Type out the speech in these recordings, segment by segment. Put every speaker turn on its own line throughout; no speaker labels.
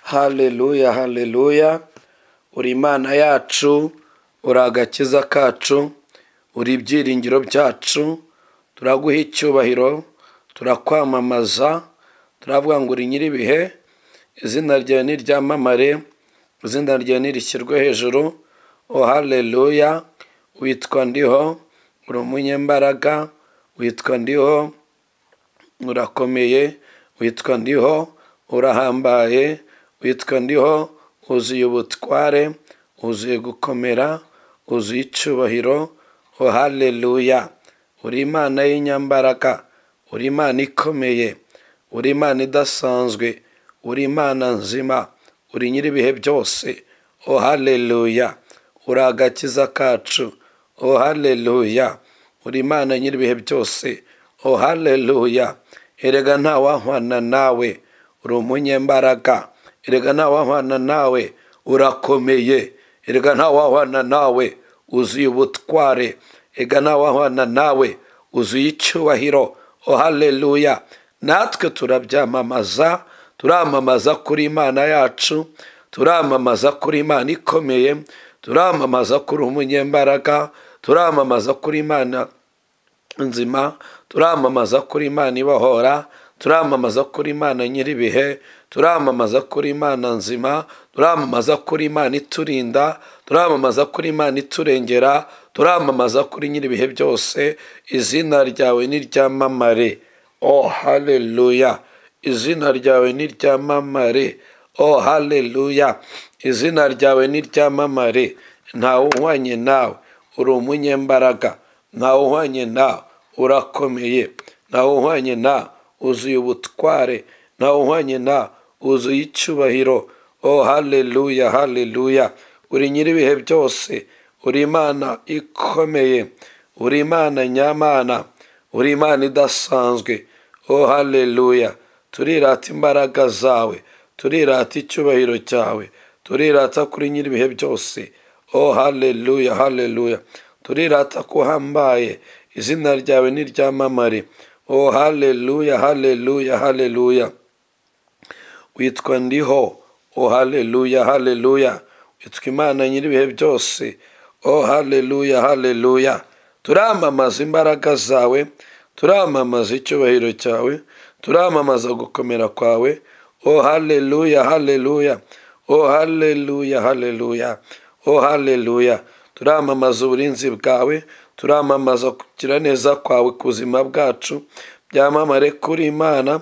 haleluya haleluya uri imana yacu uri agakiza kacu uri ibyiringiro byacu turaguha icyubahiro turakwamamaza turavuga ngo uri nyir'ibihe izina ryawe niryamamare izina ryawe nirishyirwe hejuru o haleluya witwa ndiho uri umunyembaraga witwa ndiho urakomeye witwa ndiho urahambaye witwa ndiho wuzuye ubutware wuzuye gukomera wuzuye icyubahiro o haleluya uri imana y'inyambaraga uri imana ikomeye uri imana idasanzwe uri imana nzima uri nyir'ibihe byose o haleluya uri agakiza kacu o haleluya uri imana nyir'ibihe byose o haleluya erega ntawahwana nawe uri umunyembaraga erega ntawahwana nawe urakomeye erega ntawahwana nawe uzuye ubutware erega ntawahwana nawe uzuye icyubahiro o haleluya natwe turabyamamaza turamamaza kuri imana yacu turamamaza kuri imana ikomeye turamamaza kuri umunyembaraga turamamaza kuri imana nzima turamamaza kuri imana ibohora turamamaza kuri imana nyir'ibihe turamamaza kuri imana nzima turamamaza kuri imana iturinda turamamaza kuri imana iturengera turamamaza kuri nyir'ibihe byose izina ryawe niryamamare o haleluya izina ryawe niryamamare o haleluya izina ryawe niryamamare ntawe uhwanye nawe uri umunyembaraga ntawe uhwanye nawe urakomeye ntawe uhwanye nawe wuzuye ubutware ntawe uhwanye nawe wuzuye icyubahiro o haleluya haleluya uri nyir'ibihe byose uri imana ikomeye uri imana nyamana uri imana idasanzwe o haleluya turirata imbaraga zawe turirata icyubahiro cyawe turirata kuri nyir'ibihe byose o haleluya haleluya turirata ko uhambaye izina ryawe niryamamare o haleluya haleluya haleluya witwa ndiho o haleluya haleluya witwa imana nyir'ibihe byose o haleluya haleluya turamamaza imbaraga zawe turamamaza icyubahiro cyawe turamamaza gukomera kwawe o haleluya haleluya o haleluya haleluya o haleluya turamamaza uburinzi bwawe turamamaza kugira neza kwawe ku buzima bwacu byamamare kuri imana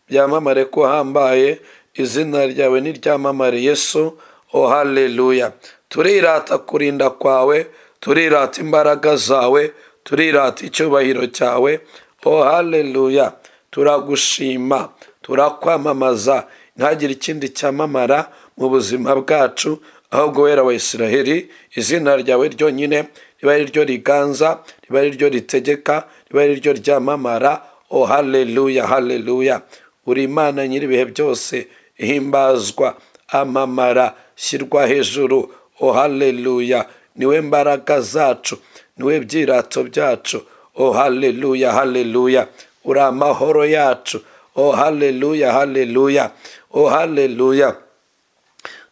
byamamare ko uhambaye izina ryawe niryamamare yesu o haleluya turirata kurinda kwawe turirata imbaraga zawe turirata icyubahiro cyawe o haleluya turagushima turakwamamaza ntagire ikindi cyamamara mu buzima bwacu ahubwo wera wa israheli izina ryawe ryonyine riba ari ryo riganza riba ari ryo ritegeka riba ari ryo ryamamara o haleluya haleluya uri imana nyir'ibihe byose himbazwa amamara shyirwa hejuru o haleluya niwe mbaraga zacu niwe byirato byacu o haleluya haleluya uri amahoro yacu o haleluya haleluya o haleluya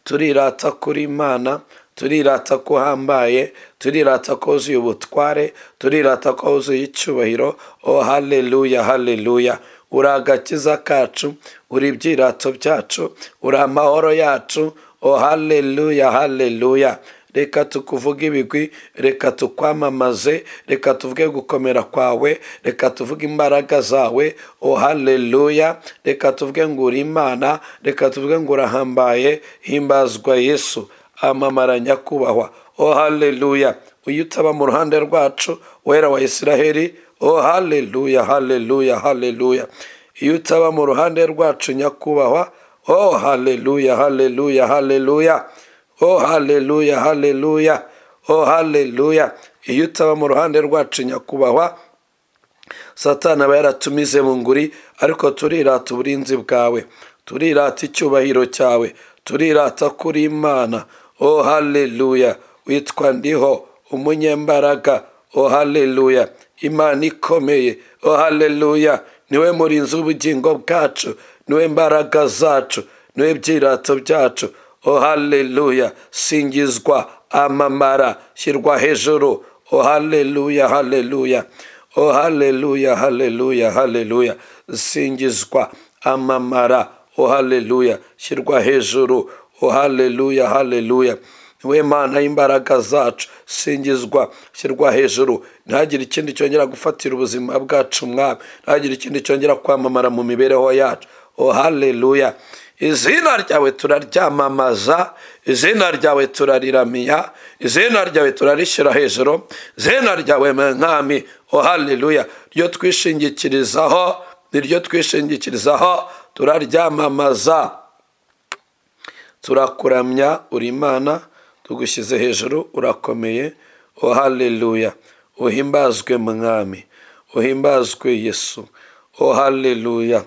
turirata kuri imana turirata ko uhambaye turirata ko wuzuye ubutware turirata ko wuzuye icyubahiro o haleluya haleluya uri agakiza kacu uri ibyirato byacu uri amahoro yacu o haleluya haleluya reka tukuvuge ibigwi reka tukwamamaze reka tuvuge gukomera kwawe reka tuvuge imbaraga zawe o haleluya reka tuvuge ngo uri imana reka tuvuge ngo urahambaye himbazwa yesu amamara nyakubahwa o haleluya uyu utaba mu ruhande rwacu wera wa israheli o haleluya haleluya haleluya iyo utaba mu ruhande rwacu nyakubahwa o haleluya haleluya haleluya o haleluya haleluya o haleluya iyo utaba mu ruhande rwacu nyakubahwa satana aba yaratumize mu nguri ariko turirata uburinzi bwawe turirata icyubahiro cyawe turirata kuri imana o haleluya witwa ndiho umunyembaraga o haleluya imana ikomeye o haleluya niwe murinzi w'ubugingo bwacu niwe mbaraga zacu n'ibyirato byacu o haleluya singizwa amamara shyirwa hejuru o haleluya haleluya o haleluya haleluya haleluya singizwa amamara o haleluya shyirwa hejuru o haleluya haleluya niwe mana y'imbaraga zacu singizwa shyirwa hejuru ntagire ikindi cyongera gufatira ubuzima bwacu mwami ntagire ikindi cyongera kwamamara mu mibereho yacu o haleluya izina ryawe turaryamamaza izina ryawe turariramya izina ryawe turarishyira hejuru izina ryawe mwami o haleluya ryo twishingikirizaho niryo twishingikirizaho turaryamamaza turakuramya uri imana tugushyize hejuru urakomeye o haleluya uhimbazwe mwami uhimbazwe yesu o haleluya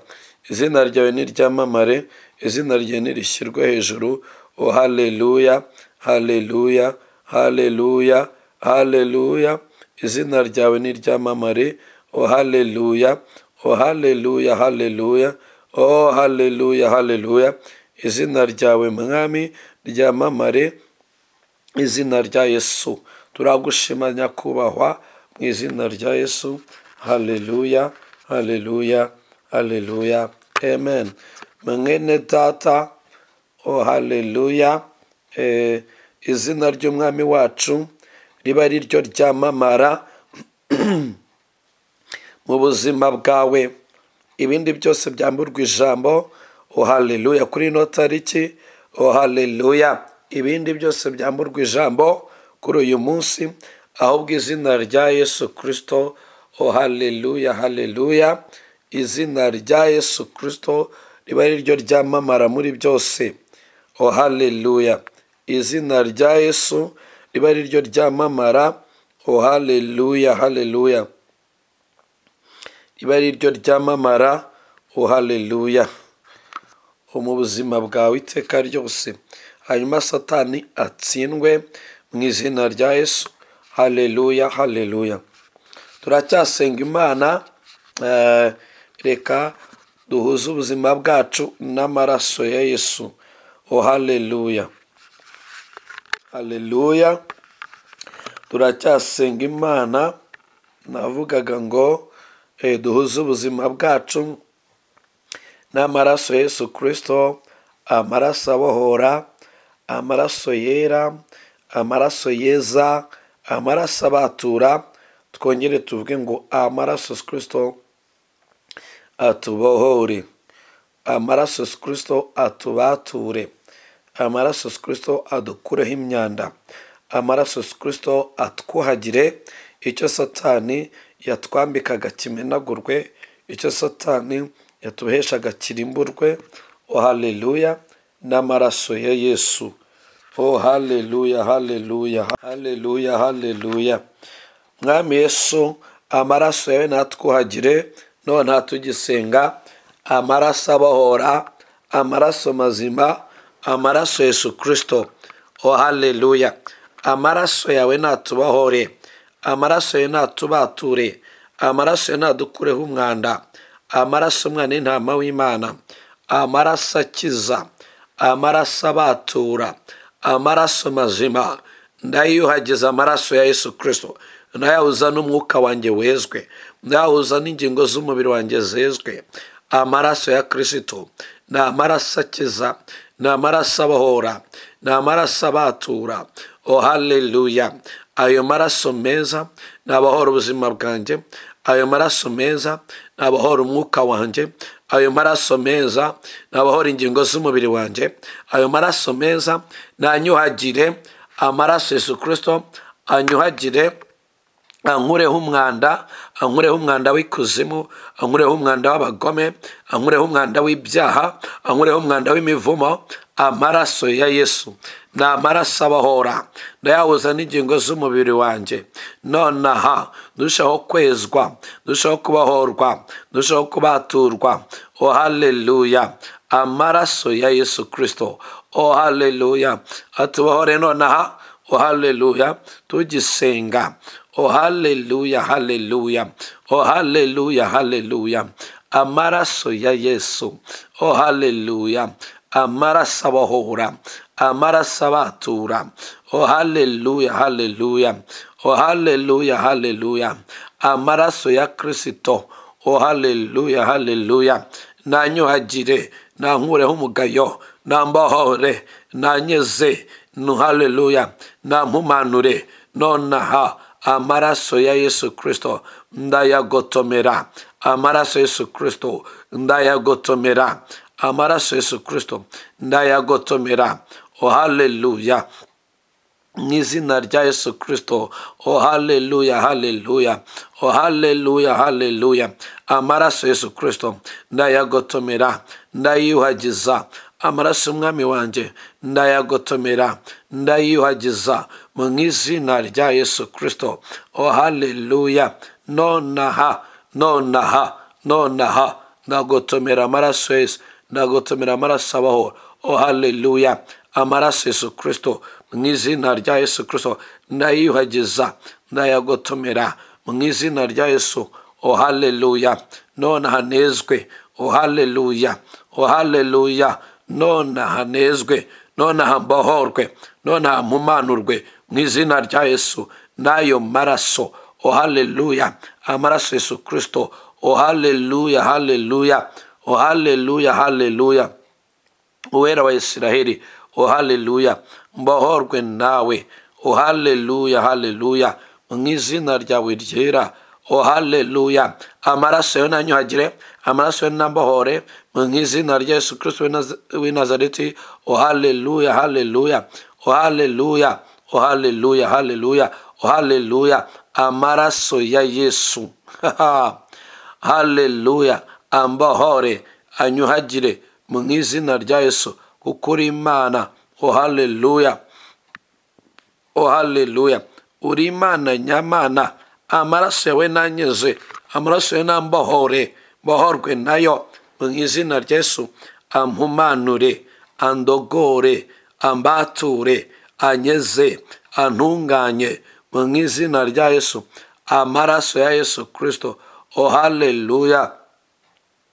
izina ryawe niryamamare izina rye nirishyirwe hejuru o haleluya haleluya haleluya haleluya izina ryawe niryamamare o haleluya o haleluya haleluya o haleluya haleluya izina ryawe mwami ryamamare izina rya yesu turagushima nyakubahwa mu izina rya yesu haleluya haleluya haleluya amen mwene data o haleluya Eh, izina ry'umwami wacu riba ari ryo ryamamara mu buzima bwawe ibindi byose byamburwa ijambo o haleluya kuri ino tariki o haleluya ibindi byose byamburwa ijambo kuri uyu munsi ahubwo izina rya yesu kirisito o haleluya haleluya izina rya yesu kirisito riba ari ryo ryamamara muri byose o haleluya izina rya yesu riba ari ryo ryamamara o haleluya haleluya riba ari ryo ryamamara o haleluya mu buzima bwawe iteka ryose hanyuma satani atsindwe mu izina rya yesu haleluya haleluya turacyasenga imana eh, reka duhuze ubuzima bwacu n'amaraso ya yesu o haleluya haleluya turacyasenga imana navugaga ngo eh, duhuze ubuzima bwacu n'amaraso ya yesu kirisito amaraso abohora amaraso yera amaraso yeza amaraso abatura twongere tuvuge ngo amaraso kirisito atubohore amaraso kirisito atubature amaraso kirisito adukureho imyanda amaraso kirisito atwuhagire icyo satani yatwambikaga kimenagurwe icyo satani yatuheshaga kirimburwe o haleluya n'amaraso ya yesu o haleluya haleluya haleluya haleluya mwami yesu amaraso yawe natwuhagire none tugisenga amaraso abohora amaraso mazima amaraso yesu kirisito o haleluya amaraso yawe natubahore amaraso yawe natubature amaraso yawe nadukureho umwanda amaraso umwana intama w'imana amaraso akiza amaraso abatura amaraso mazima ndayiyuhagiza amaraso ya yesu kirisito ndayahuza n'umwuka wanjye wezwe ndayahuza n'ingingo z'umubiri wanjye zezwe amaraso ya kirisito ni amaraso akiza ni amaraso abohora ni amaraso abatura o haleluya ayo maraso meza ni abahora ubuzima bwanjye ayo maraso meza ni abahora umwuka wanjye ayo maraso meza ni abahora ingingo z'umubiri wanjye ayo maraso meza nanyuhagire amaraso yesu kirisito anyuhagire ankureho umwanda ankureho umwanda w'ikuzimu ankureho umwanda w'abagome ankureho umwanda w'ibyaha ankureho umwanda w'imivumo amaraso ya yesu ni amaraso abahora ndayahuza n'ingingo z'umubiri wanjye nonaha ndushaho kwezwa ndushaho kubahorwa ndushaho kubaturwa o haleluya amaraso ya yesu kirisito o haleluya atubohore nonaha o haleluya tugisenga o haleluya haleluya o haleluya haleluya amaraso ya yesu o haleluya amaraso abahora amaraso abatura o haleluya haleluya o haleluya haleluya amaraso ya kirisito o haleluya haleluya nanyuhagire nankureho umugayo nambohore nanyeze no haleluya nampumanure nonaha amaraso ya yesu kirisito ndayagotomera amaraso yesu kirisito ndayagotomera amaraso yesu kirisito ndayagotomera o haleluya mu izina rya yesu kirisito o haleluya haleluya o haleluya haleluya amaraso yesu kirisito ndayagotomera ndayiyuhagiza amaraso y'umwami wanjye ndayagotomera ndayiyuhagiza mu izina rya yesu kirisito o haleluya nonaha nonaha nonaha ndagotomera amaraso yesu ndagotomera amaraso abaho o haleluya amaraso yesu kirisito mu izina rya yesu kirisito ndayiyuhagiza ndayagotomera mu izina rya yesu o haleluya none hanezwe o haleluya o haleluya none hanezwe none hambohorwe none hampumanurwe mu izina rya yesu n'ayo maraso o haleluya amaraso yesu kirisito o haleluya haleluya o haleluya haleluya uwera wa isiraheli o haleluya mbohorwe nawe o haleluya haleluya mu izina ryawe ryera o haleluya amaraso yo nanyuhagire amaraso yo nambohore mu izina rya yesu kirisito w'i- w'i nazareti o haleluya haleluya o haleluya o haleluya haleluya o haleluya amaraso ya yesu haleluya ambohore anyuhagire mu izina rya yesu kuko uri imana o haleluya o haleluya uri imana nyamana amaraso yawe nanyeze amaraso yawe nambohore mbohorwe nayo mu izina rya yesu ampumanure andogore ambature anyeze antunganye mu izina rya yesu amaraso ya yesu kirisito o haleluya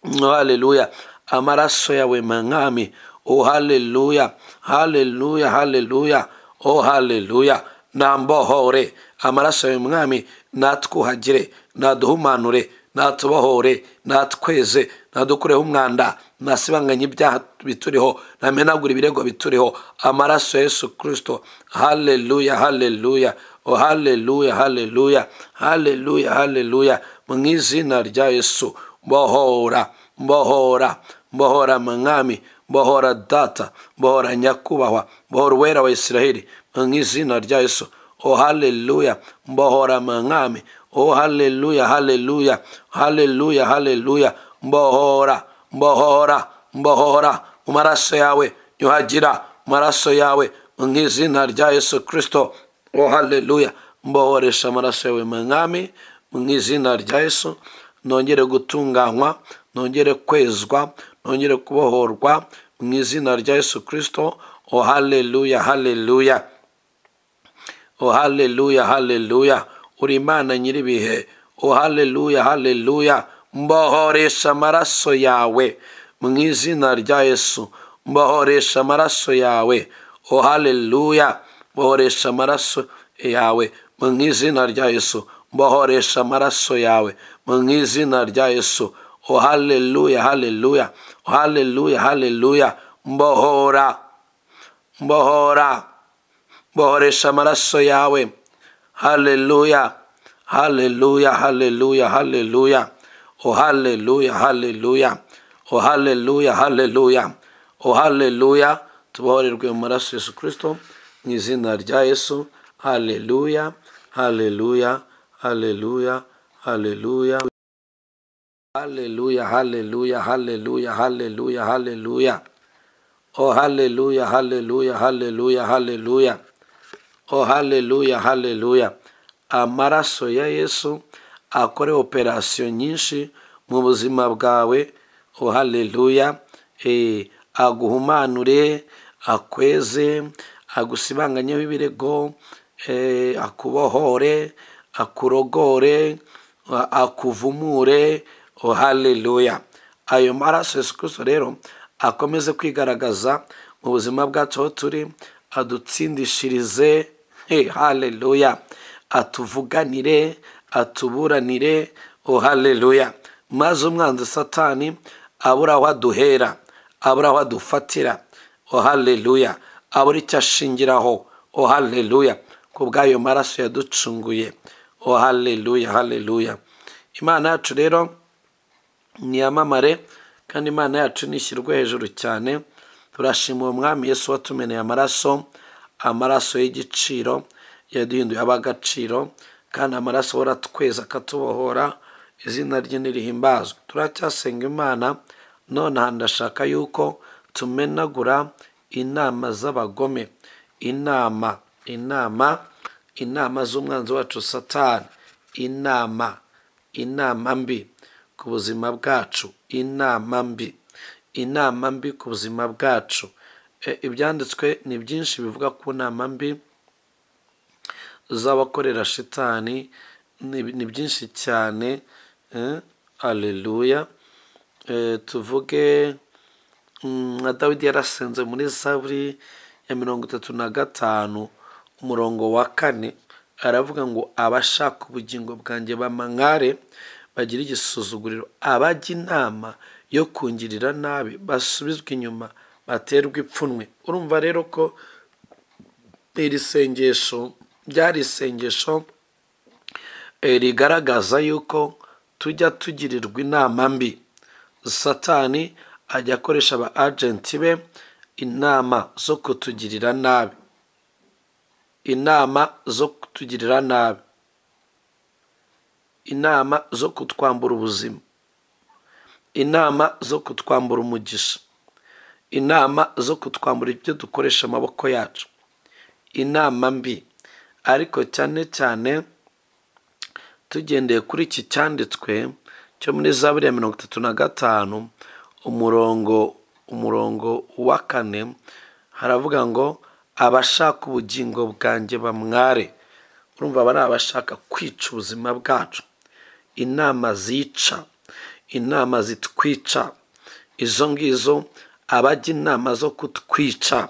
Oh, haleluya amaraso yawe mwami o haleluya haleluya haleluya o haleluya nambohore amaraso yawe mwami natwuhagire naduhumanure natubohore natweze nadukureho umwanda nasibanganye ibyaha bituriho namenagure ibirego bituriho amaraso ya yesu kirisito haleluya haleluya o haleluya haleluya haleluya haleluya mu izina rya yesu mbohora mbohora mbohora mwami mbohora data mbohora nyakubahwa mbohora uwera wa isiraheli mu izina rya yesu o haleluya mbohora mwami o haleluya haleluya haleluya haleluya mbohora mbohora mbohora mu maraso yawe nyuhagira mu maraso yawe mu izina rya yesu kirisito o haleluya mbohoresha amaraso yawe mwami mu izina rya yesu nongere gutunganywa nongere kwezwa nongere kubohorwa mu izina rya yesu kirisito o haleluya haleluya o haleluya haleluya uri imana nyir'ibihe o haleluya haleluya mbohoresha amaraso yawe mu izina rya yesu mbohoresha amaraso yawe o haleluya mbohoresha amaraso yawe mu izina rya yesu mbohoresha amaraso yawe mu izina rya yesu o haleluya haleluya o haleluya haleluya mbohora mbohora mbohoresha amaraso yawe haleluya haleluya haleluya haleluya o haleluya haleluya o haleluya haleluya o haleluya tubohorerwe mu maraso yesu kirisito mu izina rya yesu haleluya haleluya haleluya haleluya haleluya haleluya haleluya haleluya haleluya oh haleluya haleluya haleluya haleluya oh haleluya haleluya amaraso ya yesu akore operasiyo nyinshi mu buzima bwawe oh haleluya eh, aguhumanure akweze agusibanganyeho ibirego eh, akubohore akurogore akuvumure oh haleluya ayo maraso yesu kirisito rero akomeze kwigaragaza mu buzima bwacu aho turi adutsindishirize he haleluya atuvuganire atuburanire o haleluya maze umwanzi satani abura aho aduhera abura aho adufatira o haleluya abura icyo ashingiraho o haleluya ku bw'ayo maraso yaducunguye o haleluya haleluya imana yacu rero niyamamare kandi imana yacu nishyirwe hejuru cyane turashima uwo mwami yesu watumeneye amaraso amaraso y'igiciro yaduhinduye ab'agaciro kandi amaraso ahora tweza akatubohora izina rye ntirihimbazwe turacyasenga imana nonaha ndashaka yuko tumenagura inama z'abagome inama inama inama z'umwanzi wacu satani inama inama mbi ku buzima bwacu inama mbi inama mbi ku buzima bwacu E, ibyanditswe ni byinshi bivuga ku nama mbi z'abakorera shitani ni ni byinshi cyane aleluya tuvuge mm, nka dawidi yarasenze muri zaburi ya mirongo itatu na gatanu umurongo wa kane aravuga ngo abashaka ubugingo bwanjye bamankare bagira igisuzuguriro abajya inama yo kungirira nabi basubizwe inyuma baterwe ipfunwe urumva rero ko iri sengesho ryari isengesho eh, rigaragaza yuko tujya tugirirwa inama mbi satani ajya akoresha aba agenti be inama zo kutugirira nabi inama zo kutugirira nabi inama zo kutwambura ubuzima inama zo kutwambura umugisha inama zo kutwambura ibyo dukoresha amaboko yacu inama mbi ariko cyane cyane tugendeye kuri iki cyanditswe cyo muri za buriya mirongo itatu na gatanu umurongo umurongo wa kane haravuga ngo abashaka ubugingo bwanjye bamware urumva aba ari abashaka kwica ubuzima bwacu inama zica inama zitwica izo ngizo abajya inama zo kutwica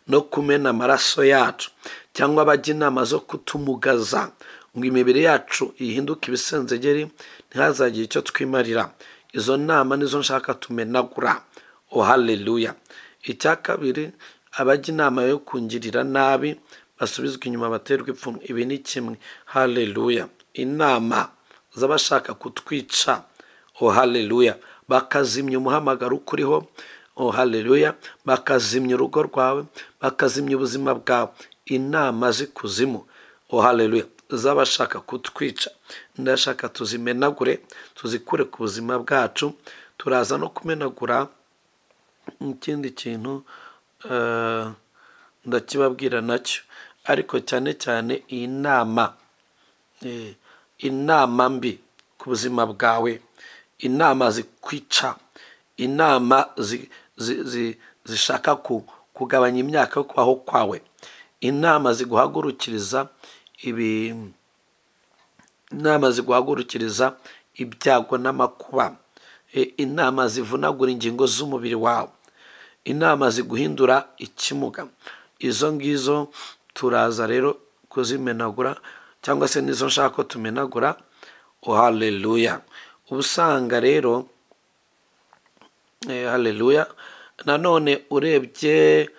no kumena amaraso yacu cyangwa abajya inama zo kutumugaza ngo imibiri yacu ihinduke ibisenzegeri ntihazagire icyo twimarira izo nama nizo nshaka tumenagura o haleluya icya kabiri abajya inama yo kungirira nabi basubizwa inyuma baterwa ipfunwe ibi ni kimwe haleluya inama z'abashaka kutwica o haleluya bakazimya umuhamagaro ukuriho o haleluya bakazimya urugo rwawe bakazimya ubuzima bwawe inama z'ikuzimu o haleluya z'abashaka kutwica ndashaka tuzimenagure tuzikure ku buzima bwacu turaza no kumenagura ikindi kintu eh, ndakibabwira nacyo ariko cyane cyane iyi nama eh, inama mbi ku buzima bwawe inama zikwica inama zi- zi- zi- zishaka ku- kugabanya imyaka yo kubaho kwawe inama ziguhagurukiriza ibi inama ziguhagurukiriza ibyago n'amakuba Eh, inama zivunagura ingingo z'umubiri wawe inama ziguhindura ikimuga izo ngizo turaza rero kuzimenagura cyangwa se nizo nshaka ko tumenagura o haleluya uba usanga rero eh, haleluya nanone urebye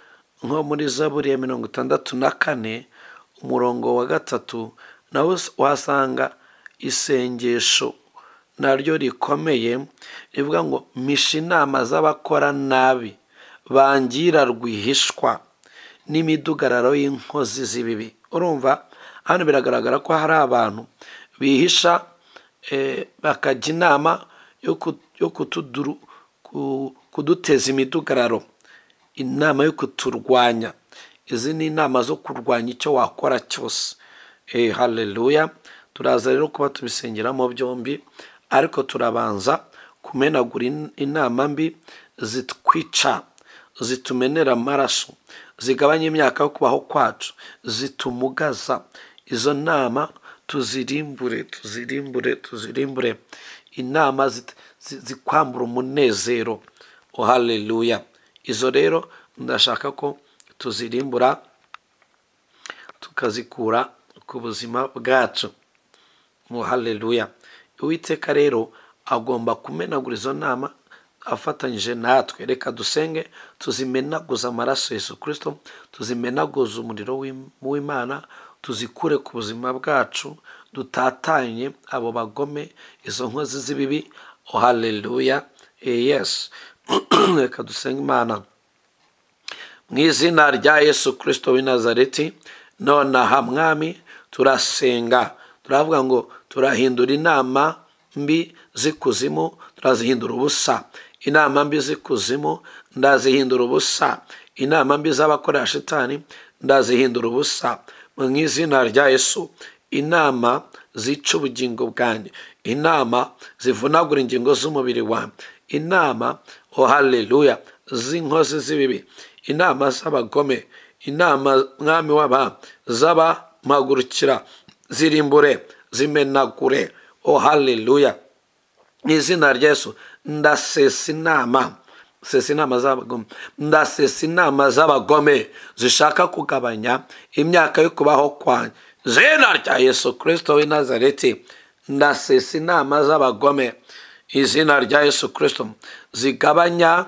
nko muri zaburi ya mirongo itandatu na kane umurongo wa gatatu nawe wahasanga isengesho naryo rikomeye rivuga ngo mpisha inama z'abakora nabi bangira rwihishwa n'imidugararo y'inkozi z'ibibi urumva hano biragaragara ko hari abantu bihisha eh, bakajya inama yo ku- yo kutuduru- ku- kuduteza imidugararo inama yo kuturwanya izi ni inama zo kurwanya icyo wakora cyose Eh, haleluya turaza rero kuba tubisengeramo byombi ariko turabanza kumenagura in- inama mbi zitwica zitumenera amaraso zigabanya imyaka yo kubaho kwacu zitumugaza izo nama tuzirimbure tuzirimbure tuzirimbure inama zit- zi- zikwambura umunezero o haleluya izo rero ndashaka ko tuzirimbura tukazikura ku buzima bwacu mu haleluya uwiteka rero agomba kumenagura izo nama afatanyije natwe reka dusenge tuzimenaguze amaraso Yesu kirisito tuzimenaguze umuriro w'imana tuzikure ku buzima bwacu dutatanye abo bagome izo nkozi z'ibibi haleluya yesi reka dusenge imana mu izina rya Yesu kirisito w'i nazareti nonaha mwami turasenga turavuga ngo turahindura inama mbi z'ikuzimu turazihindura ubusa inama mbi z'ikuzimu ndazihindura ubusa inama mbi z'abakora shitani ndazihindura ubusa mu izina rya yesu inama zica ubugingo bwanjye inama zivunagura ingingo z'umubiri wanjye inama o haleluya z'inkozi z'ibibi inama z'abagome inama mwami w'aba z'abamagurukira zirimbure zimenagure o haleluya mu izina rya yesu ndasesa inama sesa inama z'abagome ndasesa inama z'abagome zishaka kugabanya imyaka yo kubaho kwanjye zina rya yesu kirisito w'i nazareti ndasesa inama z'abagome izina rya yesu kirisito zigabanya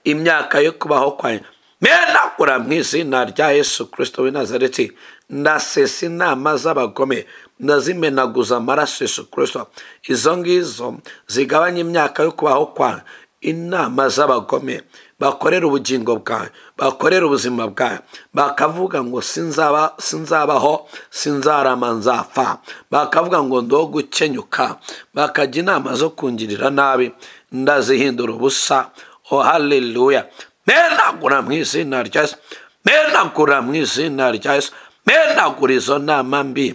imyaka yo kubaho kwanjye menagura mu izina rya yesu kirisito w'i nazareti ndasesa inama z'abagome ndazimenaguza amaraso yesu kirisito izo ngizo zigabanya imyaka yo kubaho kwawe inama z'abagome bakorera ubugingo bwawe bakorera ubuzima bwawe bakavuga ngo sinzaba sinzabaho sinzarama nzapfa bakavuga ngo ndo gukenyuka bakajya inama zo kungirira nabi ndazihindura ubusa o haleluya menagura mu izina rya yesu menagura mu izina rya yesu menagura izo nama mbi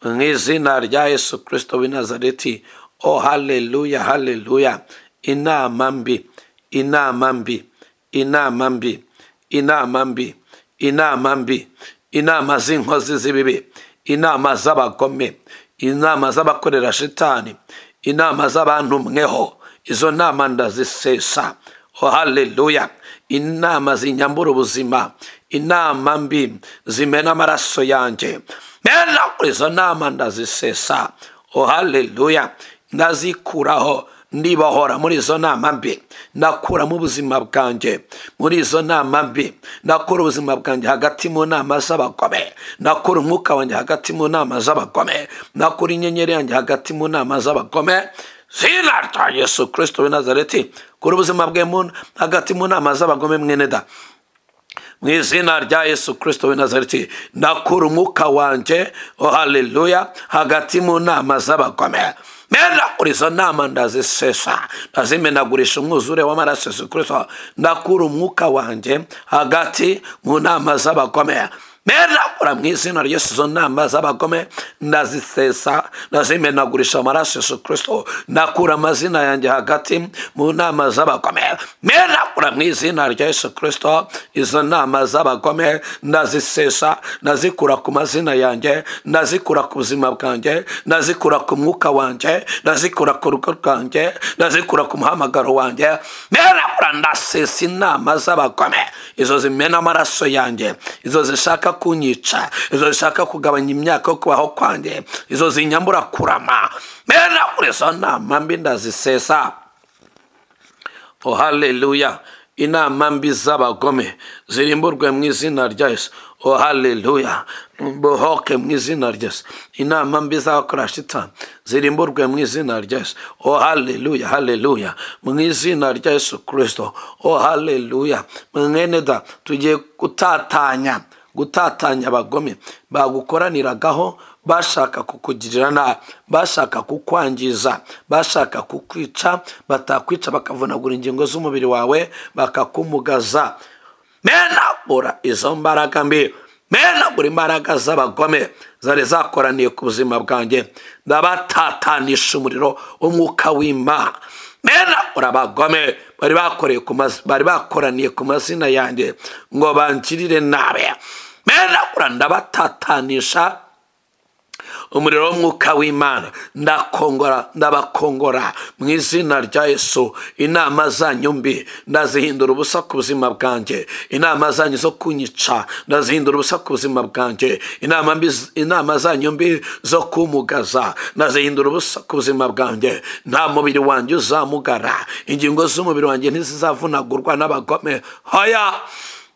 mu izina rya yesu kirisito w'i nazareti o haleluya haleluya inama mbi inama mbi inama mbi inama mbi inama mbi inama z'inkozi z'ibibi inama z'abagome inama z'abakorera shitani inama z'abantu mweho izo nama ndazisesa o haleluya inama zinyambura ubuzima inama mbi zimena amaraso yanjye mena kuri izo nama ndazisesa o haleluya ndazikuraho ndibahora muri izo nama mbi ndakuramo ubuzima bwanjye muri izo nama mbi ndakura ubuzima bwanjye hagati mu nama z'abagome ndakura umwuka wanjye hagati mu nama z'abagome ndakura inyenyeri yanjye hagati mu nama z'abagome zina rya yesu kirisito w'i nazareti kura ubuzima bwe hagati mu nama z'abagome mwene da mu izina rya yesu kirisito w'i nazareti ndakura umwuka wanjye o haleluya hagati mu nama z'abagome menagura izo nama ndazisesa ndazimenagurisha umwuzure w'amaraso yesu kirisito ndakura umwuka wanjye hagati mu nama z'abagome menagura mu izina rya yesu izo nama z'abagome ndazisesa ndazimenagurisha amaraso yesu kirisito ndakura amazina yanjye hagati mu nama z'abagome menagura mu izina rya yesu kirisito izo nama z'abagome ndazisesa ndazikura ku mazina yanjye ndazikura ku buzima bwanjye ndazikura ku mwuka wanjye ndazikura ku rugo rwanjye ndazikura ku muhamagaro wanjye menagura ndasesa inama z'abagome izo zimena amaraso yanjye izo zishaka kunyica izo zishaka kugabanya imyaka yo kubaho kwanjye izo zinyambura kurama mena kuri izo nama mbi ndazisesa o haleluya inama mbi z'abagome zirimburwe mu izina rya yesu o haleluya bohoke mu izina rya yesu inama mbi z'abakora shitani zirimburwe mu izina rya yesu o haleluya haleluya mu izina rya yesu kirisito o haleluya mwene da tugiye gutatanya gutatanya abagome bagukoraniragaho bashaka kukugirira nabi bashaka kukwangiza bashaka kukwica batakwica bakavunagura ingingo z'umubiri wawe bakakumugaza menagura izo mbaraga mbi menagura imbaraga z'abagome zari zakoraniye ku buzima bwanjye ndabatanisha umuriro w'umwuka w'imana menagura abagome bari bakoraniye ku mazina yanjye ngo bangirire nabi menagura ndabatatanisha umuriro w'umwuka w'imana ndakongora ndabakongora mu izina rya yesu inama zanyu mbi ndazihindura ubusa ku buzima bwanjye inama zanyu zo kunyica ndazihindura ubusa ku buzima bwanjye inama mbi inama zanyu mbi zo kumugaza ndazihindura ubusa ku buzima bwanjye nta mubiri wanjye uzamugara ingingo z'umubiri wanjye ntizizavunagurwa n'abagome hoya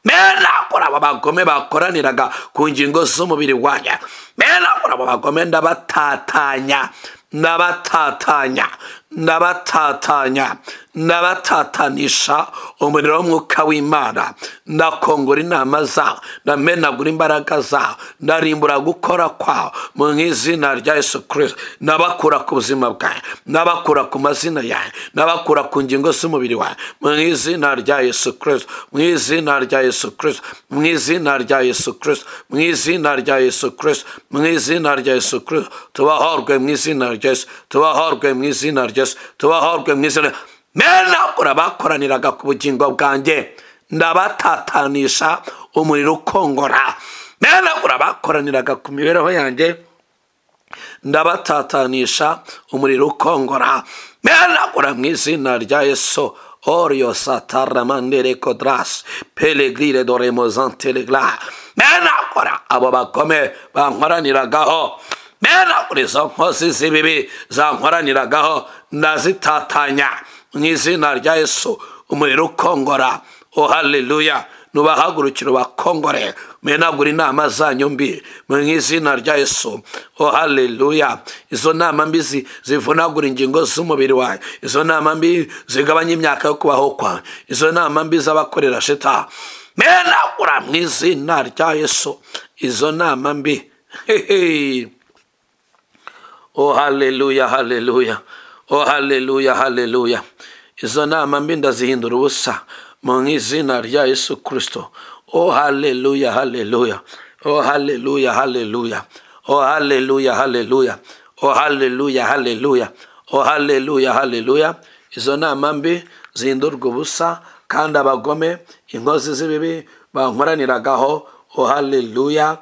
menakora abo bagome bakoraniraga ku ngingo z'umubiri wanjye menakora abo bagome ndabatatanya ndabatatanya ndabatatanya ndabatatanisha umuriro w'umwuka w'imana ndakongora inama za ndamenagura imbaraga za ndarimbura gukora kwawe mu izina rya yesu kirisito ndabakura ku buzima bwawe ndabakura ku mazina yawe ndabakura ku ngingo z'umubiri wawe mu izina rya yesu kirisito mu izina rya yesu kirisito mu izina rya yesu kirisito mu izina rya yesu kirisito mu izina rya yesu kirisito tubahorwe mu izina rya yesu tubahorwe mu izina rya yesu tubahorwe mu izina rya menakura bakoraniraga ku bugingo bwanjye ndabatatanisha umuriro ukongora menakura bakoraniraga ku mibereho yanjye ndabatatanisha umuriro ukongora menakura mu izina rya yesu orio sataramandere kodras pelegire doremozanteregla menakura abo bakome bankoraniragaho menakura izo nkozi z'ibibi zankoraniragaho ndazitatanya mu izina rya yesu umuriro ukongora o haleluya nubahagurukira bakongore menagura inama zanyu mbi mu izina rya yesu o haleluya izo nama mbi zi- zivunagura ingingo z'umubiri wawe izo nama mbi zigabanya imyaka yo kubaho kwawe izo nama mbi z'abakorera shita menagura mu izina rya yesu izo nama mbi hehe o haleluya haleluya o haleluya haleluya izo nama mbi ndazihindura ubusa mu izina rya yesu kirisito o haleluya haleluya o haleluya haleluya o haleluya haleluya o haleluya haleluya o haleluya haleluya izo nama mbi zihindurwa ubusa kandi abagome inkozi z'ibibi bankoraniragaho o haleluya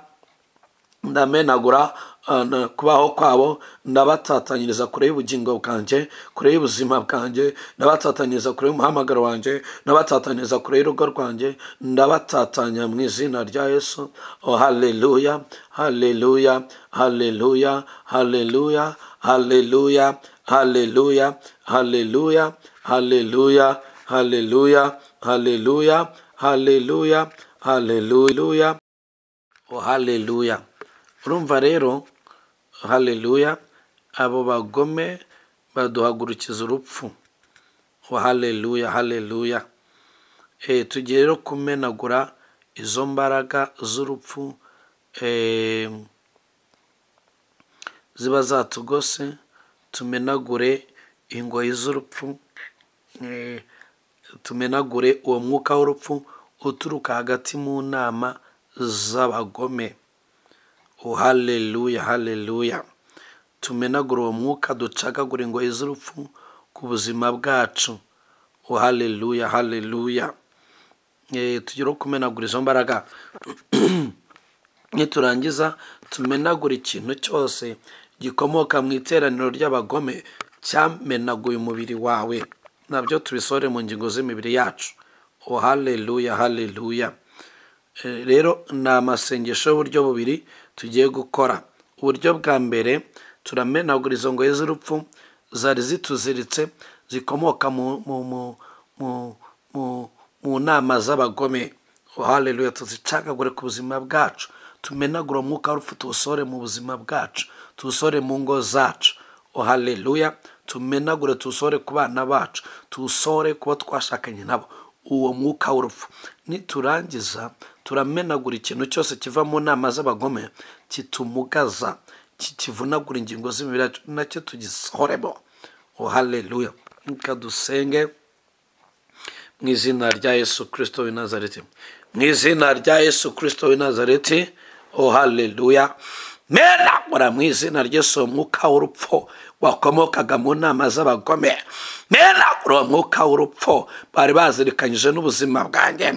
ndamenagura uh, na- kubaho kwabo ndabatatanyiriza kure y'ubugingo bwanjye kure y'ubuzima bwanjye ndabatatanyiriza kure y'umuhamagaro wanjye ndabatatanyiriza kure y'urugo rwanjye ndabatatanya mu izina rya yesu o haleluya haleluya haleluya haleluya haleluya haleluya haleluya haleluya haleluya haleluya haleluya haleluya oh haleluya urumva rero haleluya abo bagome baduhagurukiza urupfu oh haleluya haleluya e, tugiye rero kumenagura izo mbaraga z'urupfu e, ziba zatugose tumenagure ingoyi z'urupfu e, tumenagure uwo mwuka w'urupfu uturuka hagati mu nama z'abagome Oh, haleluya haleluya tumenagura uwo mwuka ducagagura ingoyi z'urupfu ku buzima bwacu Oh, haleluya haleluya Eh, tugire kumenagura izo mbaraga niturangiza tumenagura ikintu cyose gikomoka mu iteraniro ry'abagome cyamenaguye umubiri wawe nabyo tubisore mu ngingo z'imibiri yacu oh haleluya haleluya Eh, rero ni amasengesho y'uburyo bubiri tugiye gukora uburyo bwa mbere turamenagura izo ngoyi z'urupfu zari zituziritse zikomoka mu, mu, mu, mu, mu, mu nama z'abagome Oh, haleluya tuzicagagure ku buzima bwacu tumenagure umwuka w'urupfu tuwusore mu buzima bwacu tuwusore mu ngo zacu Oh, haleluya tumenagure tuwusore ku bana bacu tuwusore ku bo twashakanye nabo uwo mwuka w'urupfu niturangiza turamenagura ikintu cyose kiva mu nama z'abagome kitumugaza ki- kivunagura ingingo z'imibiri yacu nacyo tugisoremo o haleluya reka dusenge mu izina rya yesu kirisito w'i nazareti mu izina rya yesu kirisito w'i nazareti o haleluya menagura mu izina ry'yesu uwo mwuka w'urupfu wakomokaga mu nama z'abagome menagura uwo mwuka w'urupfu bari bazirikanyije n'ubuzima bwanjye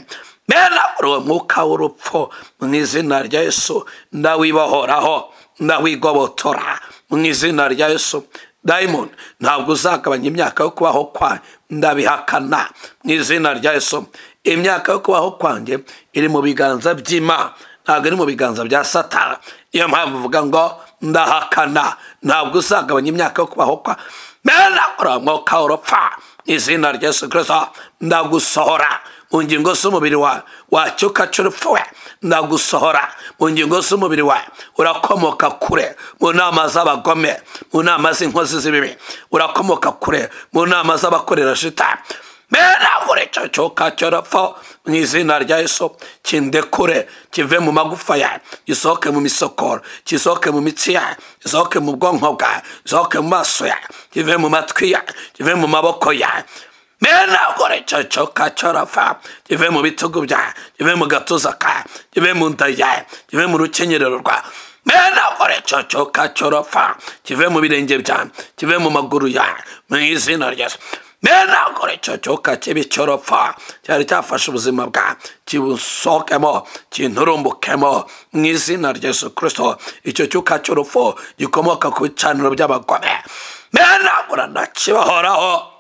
menagura ari uwo mwuka w'urupfu mu izina rya yesu ndawibohoraho ndawigobotora mu izina rya yesu dayimoni ntabwo uzagabanya imyaka yo kubaho kwawe ndabihakana mu izina rya yesu imyaka yo kubaho kwanjye iri mu biganza by'imana ntabwo iri mu biganza bya satara iyo mpamvu uvuga ngo ndahakana ntabwo uzagabanya imyaka yo kubaho kwa mena uramwuka urupfa izina rya yesu kirisito ndagusohora mu ngingo z'umubiri wawe wacyukaca urupfu we ndagusohora mu ngingo z'umubiri wawe urakomoka kure mu nama z'abagome mu nama z'inkozi z'ibibi urakomoka kure mu nama z'abakorera shitani menagure icyo cyuka cy'urupfu mu izina rya yesu kindekure kive mu magufa yawe gisohoke mu misokoro gisohoke mu mitsi yawe gisohoke mu bwonko bwawe gisohoke mu maso yawe kive mu matwi yawe kive mu maboko yawe menagure icyo cyuka cy'urupfu kive mu bitugu byawe kive mu gatuza kawe kive mu nda yawe kive mu rukenyerero rwawe menagure icyo cyuka cy'urupfu kive mu birenge byawe kive mu maguru yawe mu izina rya yesu menagore icyo cyoka kibi cy'urupfa cyari cyafashe ubuzima bwa kibusohokemo kinturumbukemo mu izina rya yesu kirisito icyo cyuka cy'urupfu gikomoka ku bicaniro by'abagome menagura ndakibahoraho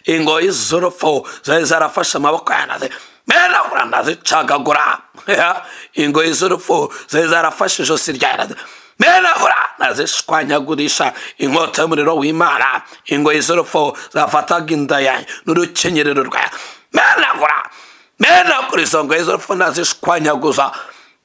ingoyi z'urupfu zari zarafashe amaboko yanaze menagura ndazicagagura ingoyi z'urupfu zari zarafashe ijosi rya yanaze menagura nazishwanyagurisha inkota y'umuriro w'imana ingoyi z'urupfu zafataga inda yanjye n'urukenyerero rwawe menagura menagura izo ngoyi z'urupfu ndazishwanyaguza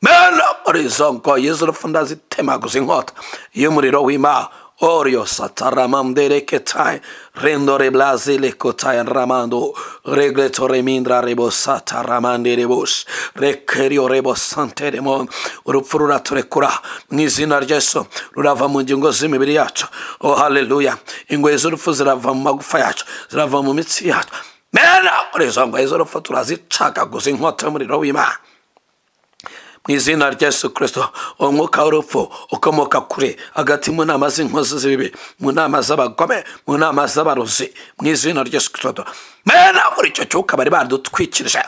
menagura izo ngoyi z'urupfu ndazitemaguza inkota y'umuriro w'imana Orio sataramandere ketai rendore blazile kotai ramando regleto remindra rebo sataramande rebos rekerio rebo sante remon urupfu ruraturekura mu izina rya yesu rurava mu ngingo z'imibiri yacu o haleluya ingoyi z'urupfu zirava mu magufa yacu zirava mu mitsi yacu menakora izo ngoyi z'urupfu turazicagaguza inkota y'umuriro w'imana mu izina rya yesu kirisito uwo mwuka w'urupfu ukomoka kure hagati mu nama z'inkozi z'ibibi mu nama z'abagome mu nama z'abarozi mu izina rya yesu kirisito menagura icyo cyuka bari badutwikirije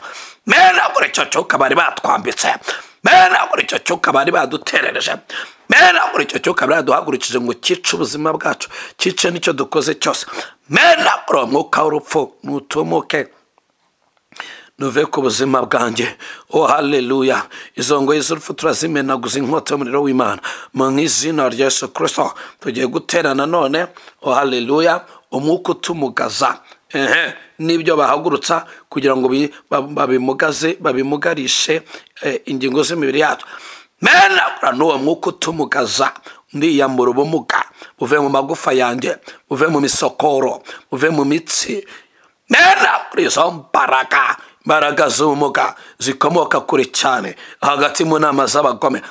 menagura icyo cyuka bari batwambitse menagura icyo cyuka bari baduterereje menagura icyo cyuka bari baduhagurukije ngo cyice ubuzima bwacu cyice n'icyo dukoze cyose menagura uwo mwuka w'urupfu nutumuke nuve ku buzima bwanjye o haleluya izo ngoyi z'urupfu turazimenaguza inkota y'umuriro w'imana mu izina rya yesu kirisito tugiye guterana none o haleluya umwuka utumugaza ehe n'ibyo bahagurutsa kugira ngo babimugaze babimugarishe ingingo z'imibiri yacu menagura n'uwo mwuka utumugaza ndiyambura ubumuga buve mu magufa yanjye buve mu misokoro buve mu mitsi menagura izo mbaraga imbaraga z'ubumuga zikomoka kure cyane hagati mu nama z'abagome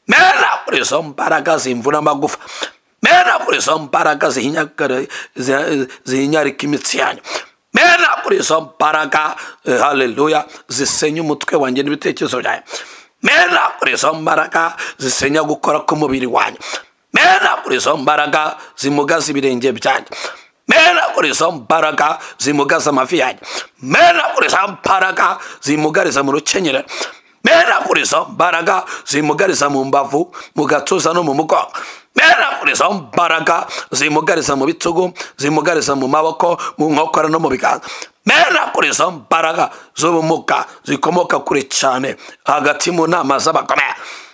mera kuri izo mbaraga zimvura amagufa mera kuri izo mbaraga zihinyarika imitsi yanyu mera kuri izo mbaraga haleluya zisenya umutwe wanjye n'ibitekerezo byanyu mera kuri izo mbaraga zisenya gukora k'umubiri wanyu mera kuri izo mbaraga zimugaza ibirenge byanyu menagura izo mbaraga zimugaza amavi yanyu menagura izo mbaraga zimugariza mu rukenyerero menagura izo mbaraga zimugariza mu mbavu mu gatuza no mu mugongo menagura izo mbaraga zimugariza mu bitugu zimugariza mu maboko mu nkokora no mu biganza menagura izo mbaraga z'ubumuga zikomoka kure cyane hagati mu nama z'abagome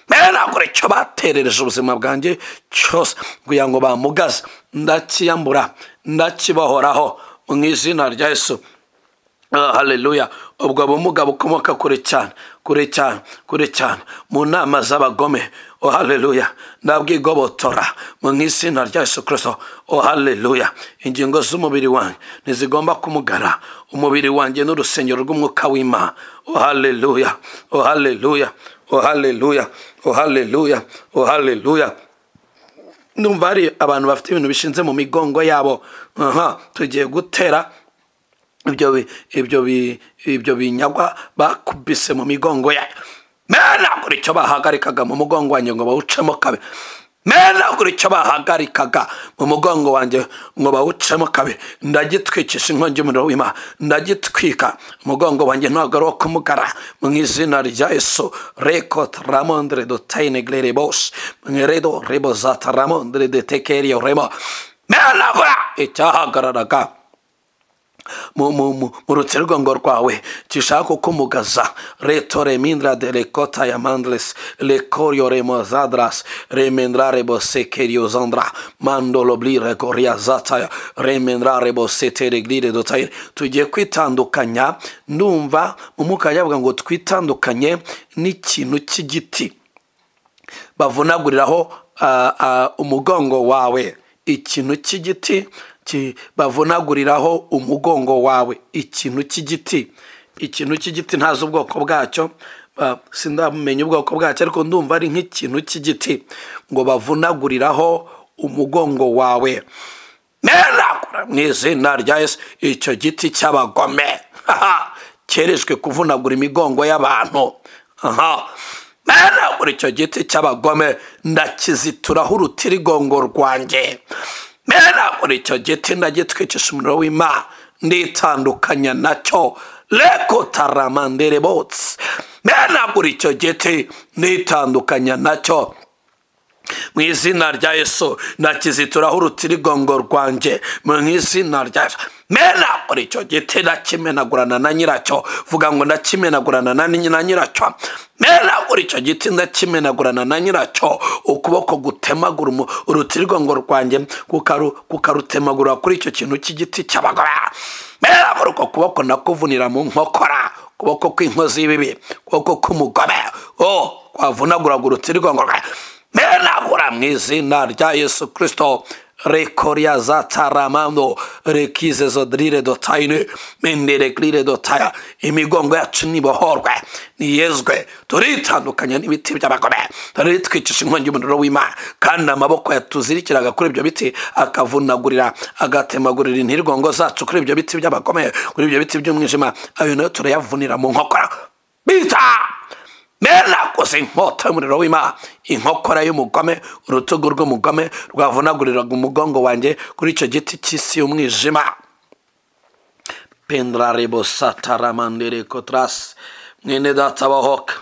menagura icyo baterereje ubuzima bwanjye cyose kugira ngo bamugaze ndakiyambura ndakibahoraho mu izina rya yesu haleluya ubwo bumuga bukomoka kure cyane kure cyane kure cyane mu nama z'abagome o haleluya ndabwigobotora mu izina rya yesu kirisito o haleluya ingingo z'umubiri wanjye ntizigomba kumugara umubiri wanjye n'urusengero rw'umwuka w'imana o haleluya o haleluya o haleluya o haleluya o haleluya numva hari abantu bafite ibintu bishinze mu migongo yabo aha tugiye gutera ibyo ibyo ibyo binyagwa bakubise mu migongo yayo mena kuri icyo bahagarikaga mu mugongo wanjye ngo bawucemo kabe meza ugura icyo bahagarikaga mu mugongo wanjye ngo bawucemo kabiri ndagitwikisha inkongi y'umuriro w'imana ndagitwika umugongo wanjye ntabwo ari uwo kumugara mu izina rya yesu rekot ramondre dotayine gere bose mweredo rebo zata ramondre detekeriyo remo meza vura icyahagararaga mu- mu- mu- mu rutsirugongo rwawe gishaka ukumugaza reto remindra de rekota ya mandles lekorio remozadras remendra rebosekeriyozandra mandoloblire goriazataya remendra rebosetereglire dotayire tugiye kwitandukanya ndumva umwuka yavuga ngo twitandukanye n'ikintu cy'igiti bavunaguriraho ah, ah, umugongo wawe ikintu cy'igiti ki- bavunaguriraho umugongo wawe ikintu cy'igiti ikintu cy'igiti ntazi ubwoko bwacyo ba- sindamenya ubwoko bwacyo ariko ndumva ari nk'ikintu cy'igiti ngo bavunaguriraho umugongo wawe neragura mu izina rya yesu icyo giti cy'abagome Haha! kerejwe kuvunagura imigongo y'abantu aha neragura icyo giti cy'abagome ndakizituraho urutirigongo rwanjye neragura icyo giti ndagitwicisha umuriro w'imana nditandukanya nacyo reko taramandere botsi neragura icyo giti nditandukanya nacyo mu izina rya yesu ndakizituraho urutirigongo rwanjye mu izina rya yesu menagura icyo giti ndakimenagurana na nyiracyo vuga ngo ndakimenagurana na ni- na nyiracyo menagura icyo giti ndakimenagurana na nyiracyo ukuboko gutemagura umu- urutirigongo rwanjye kukaru- kukarutemagura kuri icyo kintu cy'igiti cy'abagore menagura uko kuboko nakuvunira mu nkokora ukuboko kw'inkozi y'ibibi ukuboko k'umugome o kwavunaguraga urutirigongo rwawe menagura mu izina rya yesu kirisito rekoria za taramando rekize zodirire dotayine menderekrire dotaya imigongo yacu nibohorwe niyezwe turitandukanya n'ibiti by'abagome turitwicisha inkongi y'umuriro w'imana kandi amaboko yatuzirikiraga kuri ibyo biti akavunagurira agatemagurira intirgongo zacu kuri ibyo biti by'abagome kuri ibyo biti by'umwijima ayo nayo turayavunira mu nkokora bita merakoze inkota y'umuriro w'imana inkokora y'umugome urutugu rw'umugome rwavunaguriraga umugongo wanjye kuri icyo giti cy'isi y'umwijima pendrarebo sataramandere kotrasi mwene data bohoka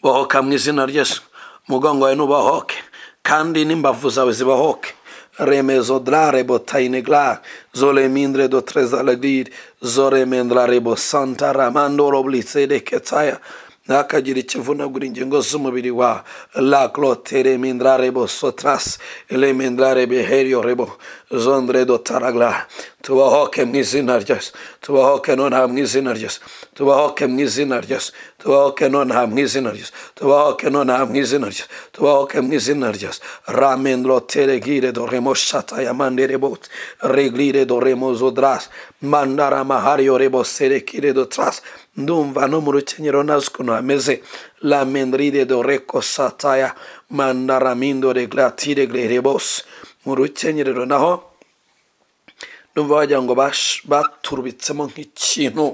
bohoka mu izina ry'esu umugongo wawe nubohoke kandi n'imbavu zawe zibohoke remezo drarebo tainegla zolemindre do trezalegir zoremendrarebo santaramandoro blisereketaya ntakagira ikivunagura ingingo z'umubiri wa la clote remindra rebo sotras remindra rebe herio rebo zondre do taragla tubahoke mu izina ryose tubahoke nonaha mu izina ryose tubahoke mu izina ryose tubahoke nonaha mu izina ryose tubahoke nonaha mu izina ryose tubahoke mu izina ryose ramendro teregire do remo shata ya mandere bot reglire do remo zodras mandara mahario rebo serekire do tras ndumva no mu rukenyero nazi ukuntu hameze la mendrire do reko sataya mandaramindo reglatire glere bose mu rukenyerero naho numva wagira ngo bash- baturubitsemo nk'ikintu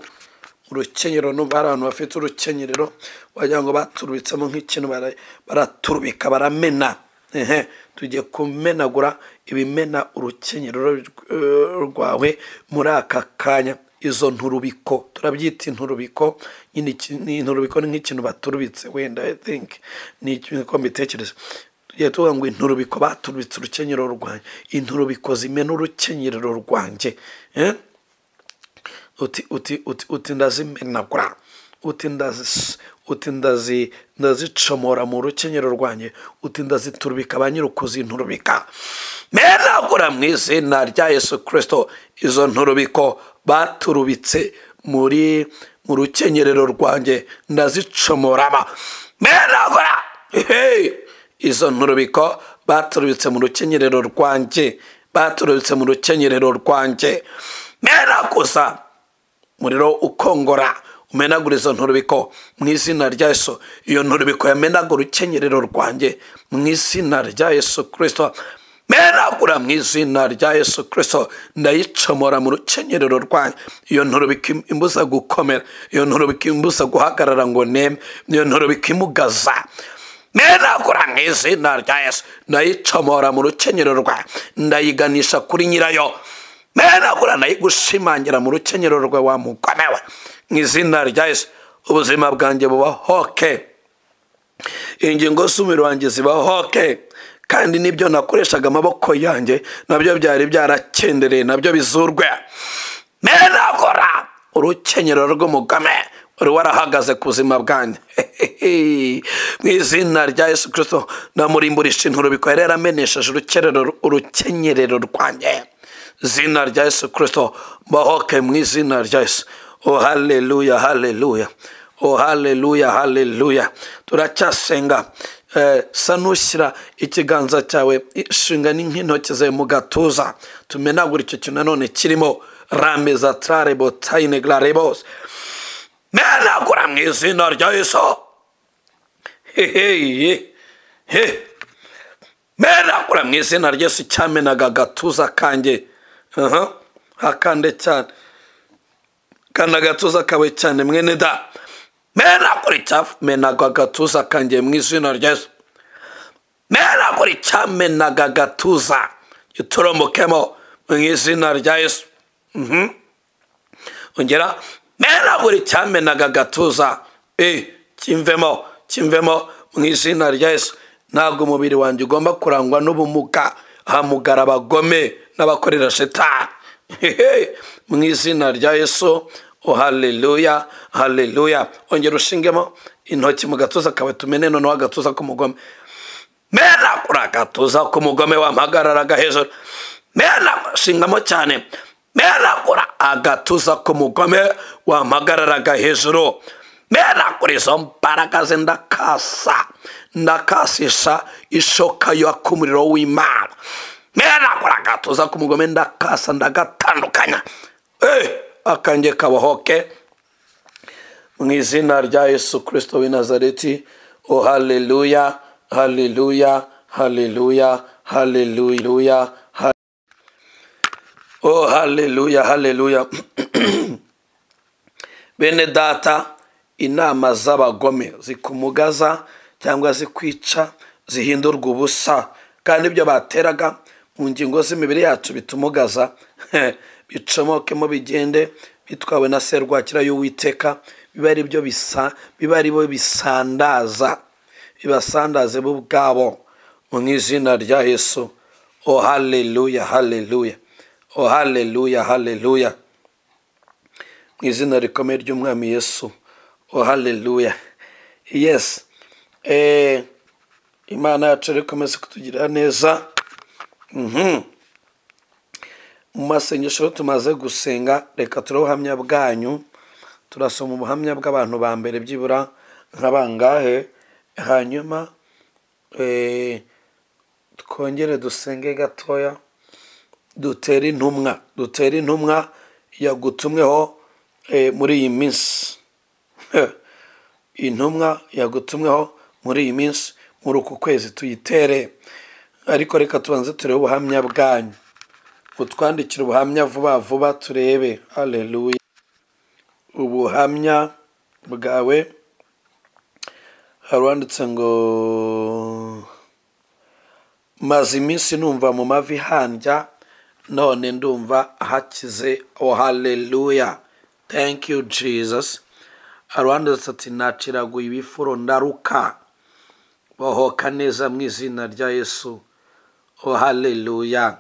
urukenyero numva hari abantu bafite urukenyerero wagira ngo baturubitsemo nk'ikintu bara- baraturubika baramena ehe tugiye kumenagura ibimena urukenyerero eh, rwawe muri aka kanya izo nturubiko turabyita inturubiko nyine iki- ni inturubiko ni nk'ikintu baturubitse wenda i think ni ikintu ko mbitekereza tugiye tuvuga ngo inturubiko baturubitse urukenyerero rwanjye inturubiko zimena urukenyerero rwanjye eh? uti uti uti uti ndazimenagura uti ndazi uti ndazi ndazicomora mu rukenyero rwanjye uti ndaziturbika ba nyirukuzinturubika menagura mu izina rya yesu kirisito izo nturubiko baturubitse muri mu rukenyerero rwanjye ndazicomorama menagura Hey! izo nturubiko baturubitse mu rukenyerero rwanjye baturubitse mu rukenyerero rwanjye meraguza umuriro ukongora umenagura izo nturubiko mu izina rya yesu iyo nturubiko yamenagura urukenyerero rwanjye mu izina rya yesu kirisito menagura mu izina rya yesu kirisito ndayicomora mu rukenyerero rwanjye iyo nturubiko im- imbuza gukomera iyo nturubiko imbuza guhagarara ngo neme iyo nturubiko imugaza menagura mu izina rya yesu ndayicomora mu rukenyero rwawe ndayiganisha kuri nyirayo menagura ndayigushimangira mu rukenyero rwe wa mugome we mu izina rya yesu ubuzima bwanjye buba hoke ingingo z'umubiri wanjye ziba hoke kandi n'ibyo nakoreshaga amaboko yanjye nabyo byari byarakendereye nabyo bizurwe menagura urukenyero rw'umugome wari warahagaze ku buzima bwanjye mu izina rya yesu kirisito ndamurimburisha inturubiko yari yaramenesheje urukenyerero rwanjye izina rya yesu kirisito mbahoke mu izina rya yesu o haleluya haleluya o haleluya haleluya turacyasenga sa nushyira ikiganza cyawe ishinga n'intoki zawe mu gatuza tumenagura icyo kintu nanone kirimo rameza tararebo tayinegara rebose menagura mu izina rya yesu hehe menagura mu izina rya yesu cyamenaga agatuza kanjye aha hakande cyane kanda agatuza kawe cyane mwene da menagura icyamenaga agatuza kanjye mu izina rya yesu menagura icyamenaga agatuza gitoromokemo mu izina rya yesu Mhm. ongera menagura icyamenaga agatuza e kimvemo kimvemo mu izina rya yesu ntabwo umubiri wanjye ugomba kurangwa n'ubumuga hamugara abagome n'abakorera shetani Hehe. mu izina rya yesu o haleluya haleluya ongera ushingemo intoki mu gatuza kawe tumene noneho agatuza k'umugome menagura agatuza k'umugome wampagarara agahejuru menagura shingamo cyane menagura agatuza k'umugome wampagarara agahejuru menagura izo mbaraga ze ndakasa ndakasisha ishoka y'akumuriro w'imana menagura agatuza k'umugome ndakasa ndagatandukanya Eh, akange kabahoke mu izina rya yesu kirisito w'i nazareti o haleluya haleluya haleluya haleluya ha- o haleluya haleluya bene data inama z'abagome zikumugaza cyangwa zikwica zihindurwa ubusa kandi ibyo bateraga mu ngingo z'imibiri yacu bitumugaza bicomokemo bigende bitwawe na serwakira y'uwiteka biba ari byo bisa biba ari bo bisandaza bibasandaze bo ubwabo mu izina rya yesu o haleluya haleluya o haleluya haleluya mu izina rikomeye ry'umwami yesu o haleluya yesi Eh, imana yacu rero ikomeze kutugirira neza mu masengesho tumaze gusenga reka turabe ubuhamya bwanyu turasoma ubuhamya bw'abantu ba mbere byibura nka bangahe hanyuma eh, twongere dusenge gatoya dutere intumwa dutere intumwa yagutumweho eh, muri iyi minsi intumwa yagutumweho muri iyi minsi muri uku kwezi tuyitere ariko reka tubanze turebe ubuhamya bwanyu utwandikire ubuhamya vuba vuba turebe haleluya ubuhamya bwawe hari uwanditse ngo maze iminsi numva mu mavi handya none ndumva hakize o haleluya thank you jesus hari uwanditse ati naciraguye ibifuro ndaruka bahoka neza mu izina rya yesu o haleluya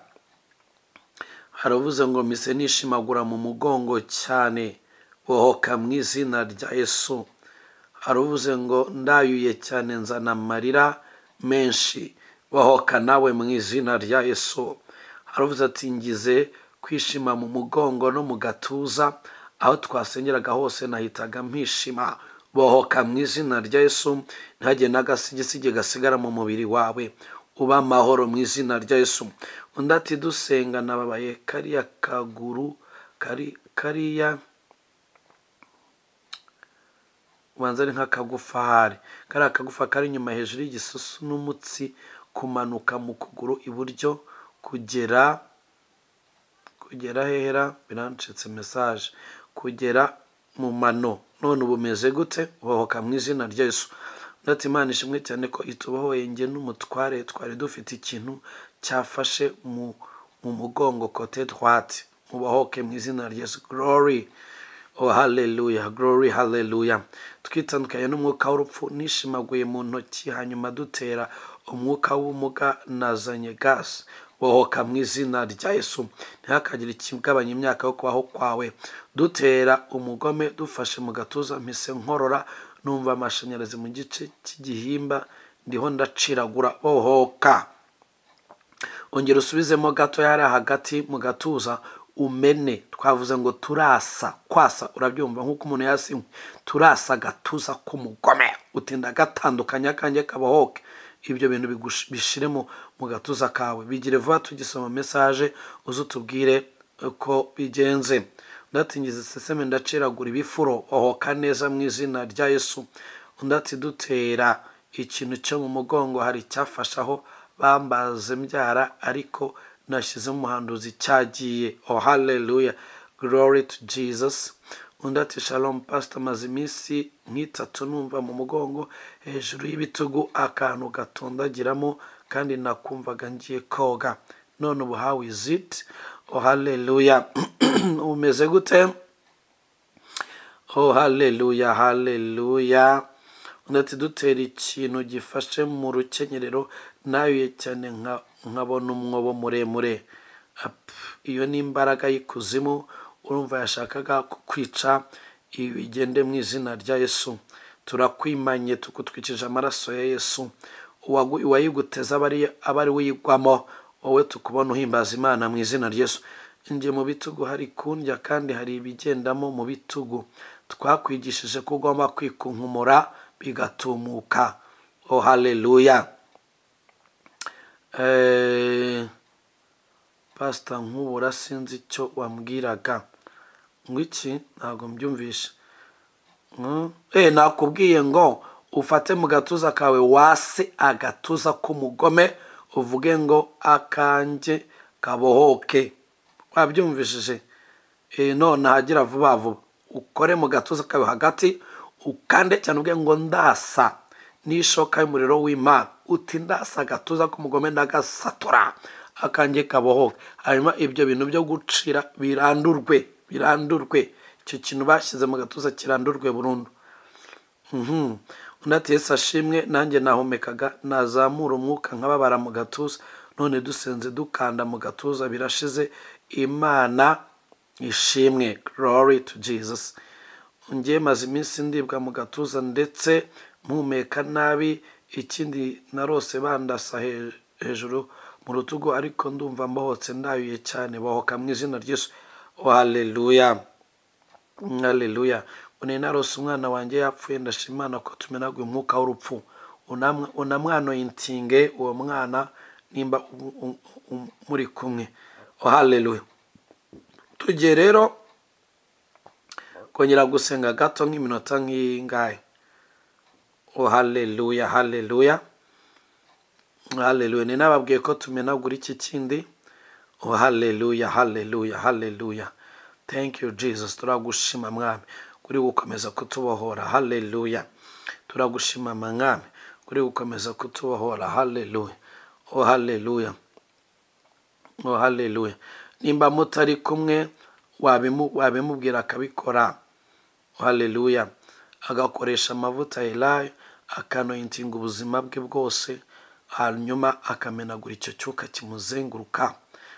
haravuze ngo mise nishimagura mu mugongo cyane bohoka mu izina rya yesu haravuze ngo ndayuye cyane nzana amarira menshi bohoka nawe mu izina rya yesu haravuze ati ngize kwishima mu mugongo no mu gatuza aho twasengeraga hose nahitaga mpishima bohoka mu izina rya yesu ntihagire n'agasigisigi gasigara mu mubiri wawe uba amahoro mu izina rya yesu undi ati dusenga nababaye kariya kaguru kari kariya ubanza ari nk'akagufa hari kariya kagufa kari inyuma hejuru y'igisusu n'umutsi kumanuka mu kuguru iburyo kugera kugera hehera birancitse mesaje kugera mu mano none ubu umeze gute bohoka mu izina rya yesu ndetse imana ishimwe cyane ko itubahoye njye n'umutware twari dufite ikintu cyafashe mu mu mugongo kote twate mubahoke mu izina rya yesu glory oh hallelujah glory hallelujah twitandukanye n'umwuka w'urupfu nishimaguye mu ntoki hanyuma dutera umwuka w'ubumuga nazanye gasi bohoka mu izina rya yesu ntihakagire ikigabanya imyaka yo kubaho kwawe dutera umugome dufashe mu gatuza mpise nkorora numva amashanyarazi mu gice cy'igihimba ndiho ndaciragura bohoka ongera usubizemo gatoya hariya hagati mu gatuza umene twavuze ngo turasa kwasa urabyumva nk'uko umuntu yasi turasa agatuza k'umugome utinda agatandukanya akange kabohoke ibyo bintu bigush- bishire mu mu gatuza kawe bigire vuba tugisoma mesaje uze utubwire uko bigenze ndatingiza iseseme ndaciragura ibifuro ohoka neza mu izina rya yesu undi ati dutera ikintu cyo mu mugongo hari icyafashe aho bambaze mbyara ariko nashyize umuhanduzi cyagiye oh hallelujah glory to jesus undi ati shalom pastor maze iminsi nk'itatu numva mu mugongo hejuru y'ibitugu akantu gatondagiramo kandi nakumvaga ngiye koga none ubu how is it oh hallelujah umeze gute oh haleluya haleluya undi ati dutera ikintu gifashe mu rukenyerero nayuye cyane nka- nkabona umwobo muremure Ap, iyo ni imbaraga y'ikuzimu urumva yashakaga kukwica ibi bigende mu izina rya yesu turakwimanye tukutwikije amaraso ya yesu Uwagu- uwayiguteza aba ari aba ari we uyigwamo wowe tukubona uhimbaza imana mu izina rya yesu njye mu bitugu hari kundya kandi hari ibigendamo mu bitugu twakwigishije ko ugomba kwikunkumura bigatumuka oh haleluya Eh, pasita nkubura sinzi icyo wambwiraga ngo iki ntabwo mbyumvisha Mm. Eh, nakubwiye ngo ufate mu gatuza kawe wase agatuza k'umugome uvuge ngo akanjye kabohoke wabyumvishije Eh, none hagira vuba vuba ukore mu gatuza kawe hagati ukande cyane uvuge ngo ndasa n'ishoka y'umuriro w'imana uti ndasa agatuza k'umugome ndagasatura akanjye kabohoke hanyuma ibyo bintu byo gucira birandurwe birandurwe icyo kintu bashyize mu gatuza kirandurwe burundu Mhm. undi ati yesu ashimwe nanjye nahumekaga nazamura umwuka nkababara mu gatuza none dusenze dukanda mu gatuza birashize imana ishimwe glory to jesus ngiye maze iminsi ndibwa mu gatuza ndetse mpumeka nabi ikindi narose bandasa he- hejuru mu rutugu ariko ndumva mbohotse ndayuye cyane bohoka mu izina ry'yesu oh, haleluya haleluya une narose umwana wanjye yapfuye ndashima imana ko tumenaguye umwuka w'urupfu Unamwa- unamwanoye intinge uwo mwana nimba u- u- u- muri kumwe oh, haleluya tugiye rero kongera gusenga gato nk'iminota nk'ingahe oh, haleluya haleluya haleluya ni nababwiye ko tumenagura iki kindi oh, haleluya haleluya haleluya thank you jesus turagushima mwami kuri gukomeza kutubohora haleluya turagushima mwami kuri gukomeza kutubohora haleluya oh, haleluya oh, haleluya nimba mutari kumwe wabimu- wabimubwira akabikora haleluya agakoresha amavuta elayo akanoyitinga ubuzima bwe bwose hanyuma akamenagura icyo cyuka kimuzenguruka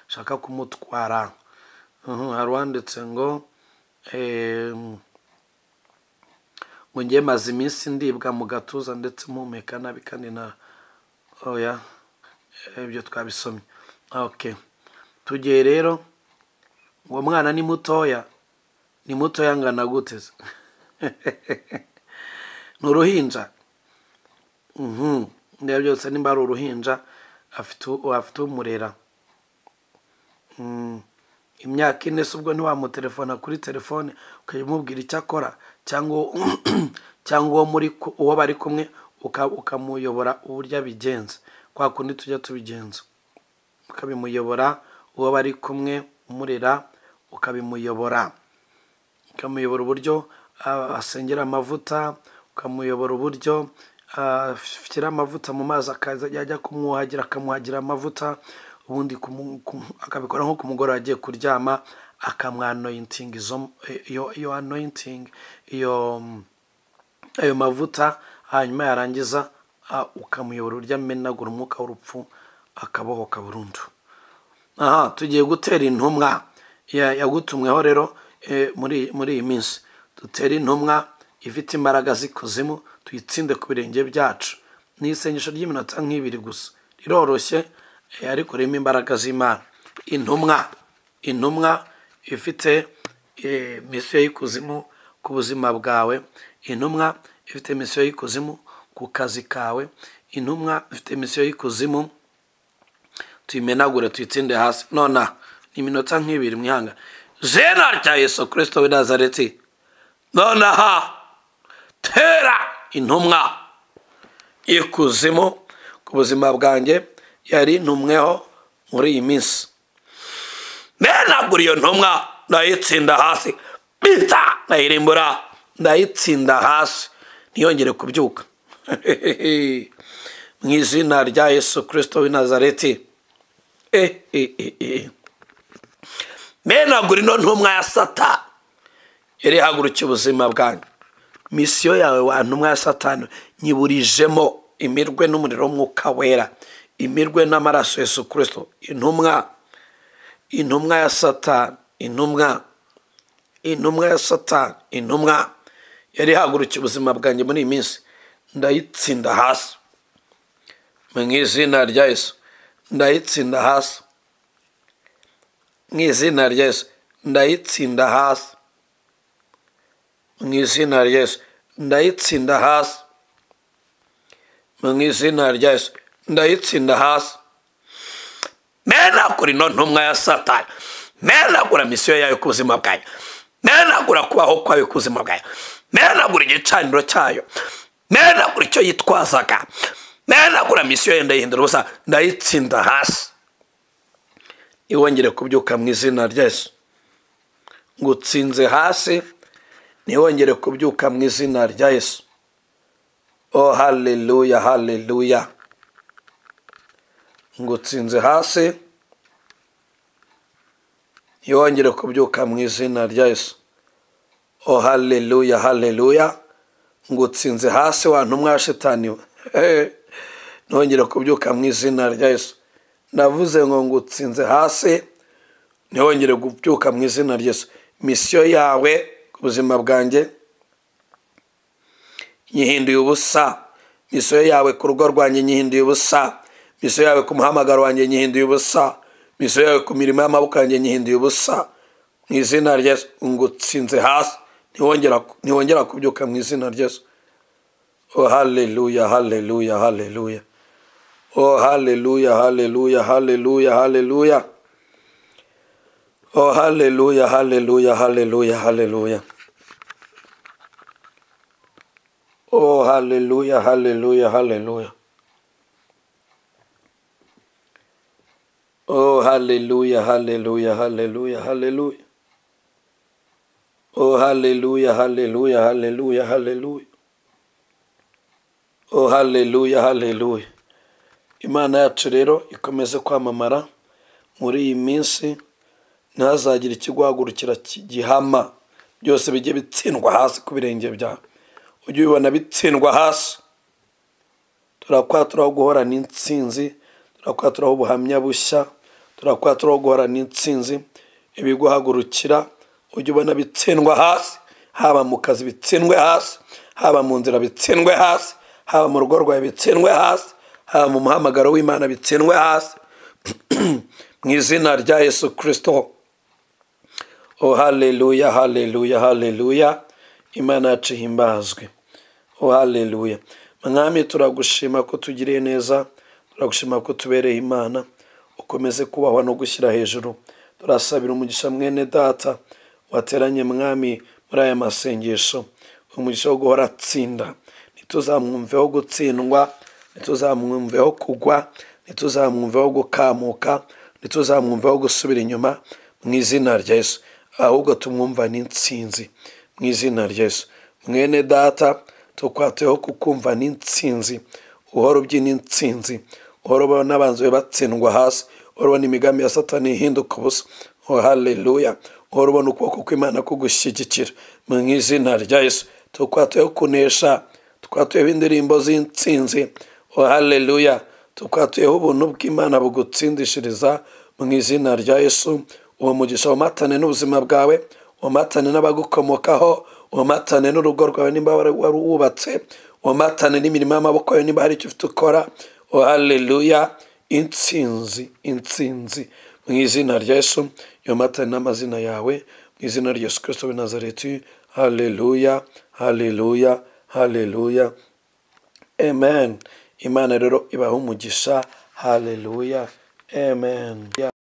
shaka kumutwara Mhm, hari uwanditse ngo em, ngo ngiye maze iminsi ndibwa mu gatuza ndetse mpumeka nabi kandi na oya ibyo twabisomye okay tugiye rero uwo mwana ni mutoya ni mutoya angana gute se? ni uruhinja Mhm. ndeba byose nimba ari uruhinja afite u- afite umurera Mm. imyaka ine se ubwo ntiwamutelefona kuri telefone ukajya umubwira icyo akora cyangwa uwo- cyangwa uwo muri ku- uwo bari kumwe uka- ukamuyobora uburyo abigenza kwa kundi tujya tubigenza ukabimuyobora uwo bari kumwe umurera ukabimuyobora ukamuyobora uburyo ah, asengera amavuta ukamuyobora uburyo ashyira amavuta mu mazi akaza yajya kumwuhagira akamwuhagira amavuta ubundi kumu- kumu- akabikora nko ku mugoroba agiye kuryama akamwanoyitinga izo iyo iyo anoyitingi iyo ayo mavuta hanyuma yarangiza ah, ukamuyobora urya amenagura umwuka w'urupfu akabohoka burundu aha tugiye gutera intumwa Ya- yagutumweho rero eh, muri muri iyi minsi dutere intumwa ifite imbaraga z'ikuzimu tuyitsinde ku birenge byacu ni isengesho ry'iminota nk'ibiri gusa riroroshye eh, ariko ririmo imbaraga z'imana intumwa intumwa ifite eh, misiyo y'ikuzimu ku buzima bwawe intumwa ifite misiyo y'ikuzimu ku kazi kawe intumwa ifite misiyo y'ikuzimu tuyimenagure tuyitsinde hasi nona ni iminota nk'ibiri mwihanga zena rya yesu kirisito w'i nazareti nonaha tera intumwa ikuzimu ku buzima bwanjye yari ntumweho muri iyi minsi menagura iyo ntumwa ndayitsinda hasi bita ndayirimbura ndayitsinda hasi ntiyongere kubyuka mu izina rya yesu kirisito w'i nazareti Eh, eh, eh, eh. menagura ino ntumwa ya sata yari ihagurukiye ubuzima bwanyu misiyo yawe wa ntumwa ya satani nyiburijemo imirwe n'umuriro w'umwuka wera imirwe n'amaraso yesu kirisito intumwa intumwa ya satani intumwa intumwa ya satani intumwa yari ihagurukiye ubuzima bwanjye muri iyi minsi ndayitsinda hasi mu izina rya yesu ndayitsinda hasi mu izina rya yesu ndayitsinda hasi mu izina rya yesu ndayitsinda hasi mu izina rya yesu ndayitsinda hasi menagura ino ntumwa ya satani menagura misiyo yayo ku buzima bwayo menagura kubaho kwayo ku buzima bwayo menagura igicaniro cyayo menagura icyo yitwazaga menagura misiyo ye ndayihindura ubusa ndayitsinda hasi iwongere kubyuka mu izina rya yesu ngutsinze hasi ntiwongere kubyuka mu izina rya yesu o haleluya haleluya ngutsinze hasi yongere kubyuka mu izina rya yesu o haleluya haleluya ngutsinze hasi wa ntumwa ya shitani we Eh, ntongere kubyuka mu izina rya yesu ndavuze ngo ngutsinze hasi ntihongere kubyuka mu izina rya yesu misiyo yawe ku buzima bwanjye nyihinduye ubusa misiyo yawe ku rugo rwanjye nyihinduye ubusa misiyo yawe ku muhamagaro wanjye nyihinduye ubusa misiyo yawe ku mirimo y'amaboko yanjye nyihinduye ubusa mu izina rya yesu ngutsinze hasi ntiwongera ntiwongera kubyuka mu izina rya yesu oh haleluya haleluya haleluya oh haleluya haleluya haleluya haleluya oh haleluya haleluya haleluya haleluya Oh, hallelujah, hallelujah, hallelujah. Oh, hallelujah, hallelujah, hallelujah, hallelujah. Oh, hallelujah, hallelujah, hallelujah, hallelujah. Oh, hallelujah, hallelujah. Imana yacu rero ikomeze kwamamara muri iyi minsi ntihazagire ikiguhagurukira ki- gihama byose bijye bitsindwa hasi ku birenge byawe ujye ubibona bitsindwa hasi turakwaturaho guhorana intsinzi turakwaturaho ubuhamya bushya turakwaturaho guhorana intsinzi ibiguhagurukira ujye ubona bitsindwa hasi haba mu kazi bitsindwe hasi haba mu nzira bitsindwe hasi haba mu rugo rwawe bitsindwe hasi haba mu muhamagaro w'imana bitsindwe hasi mu izina rya yesu kirisito o haleluya haleluya haleluya imana yacu ihimbazwe o haleluya mwami turagushima ko tugiriye neza turagushima ko tubereye imana ukomeze kubahwa no gushyira hejuru turasabira umugisha mwene data wateranye mwami muri aya masengesho umugisha wo guhora atsinda ntituzamwumveho gutsindwa ntituzamwumveho kugwa ntituzamwumveho gukamuka ntituzamwumveho gusubira inyuma mu izina rya yesu ahubwo tumwumva n'insinzi mu izina rya yesu mwene data tukwateho kukumva n'insinzi uhora ubyina insinzi uhora ubona n'abanzi be batsindwa hasi uhora ubona imigambi ya satani ihinduka ubusa oh haleluya uhora ubona ukuboko kw'imana kugushyigikira mu izina rya yesu tukwateho kunesha tukwateho indirimbo z'insinzi oh haleluya tukwateho ubuntu bw'imana bugutsindishiriza mu izina rya yesu uwo mugisha wumatane n'ubuzima bwawe umatane n'abagukomokaho umatane n'urugo rwawe nimba wari wubatse umatane n'imirimo y'amaboko yawe niba hari icyo ufite ukora oh haleluya insinzi insinzi mu izina rya yesu yomatane n'amazina yawe mu izina rya yesu kirisito w'i nazareti haleluya haleluya haleluya amen imana rero ibaha umugisha haleluya amen